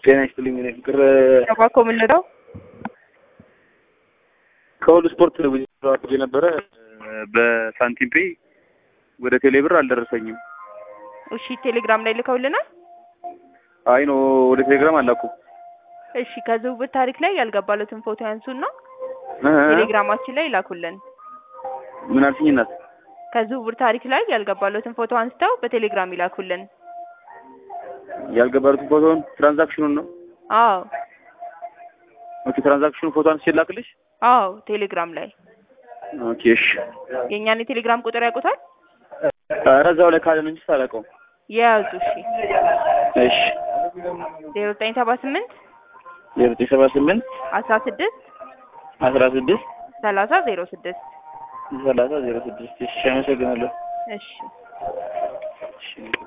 ጤና ይስጥልኝ። እኔ ፍቅር ተባኮ የምንለው ከሁሉ ስፖርት ውጅ ነበረ በሳንቲም ፔይ ወደ ቴሌብር አልደረሰኝም። እሺ ቴሌግራም ላይ ልከውልናል። አይ ኖ ወደ ቴሌግራም አላኩም። እሺ ከዝውውር ታሪክ ላይ ያልገባለትን ፎቶ ያንሱና እ እ ቴሌግራማችን ላይ ይላኩልን። ምን አልሽኝ እናት? ከዝውውር ታሪክ ላይ ያልገባለትን ፎቶ አንስተው በቴሌግራም ይላኩልን። ያልገባሉትን ፎቶን ትራንዛክሽኑን ነው። አዎ ኦኬ ትራንዛክሽኑ ፎቶ አንስቼ ላክልሽ። አዎ ቴሌግራም ላይ ኦኬ እሺ። የእኛን የቴሌግራም ቁጥር ያውቁታል? ኧረ እዛው ላይ ካለ ነው እንጂ አላውቀውም። የያዙ እሺ እሺ ዜሮ ዘጠኝ ሰባ ስምንት የዘጠኝ ሰባ ስምንት አስራ ስድስት አስራ ስድስት ሰላሳ ዜሮ ስድስት ሰላሳ ዜሮ ስድስት እሺ አመሰግናለሁ። እሺ እሺ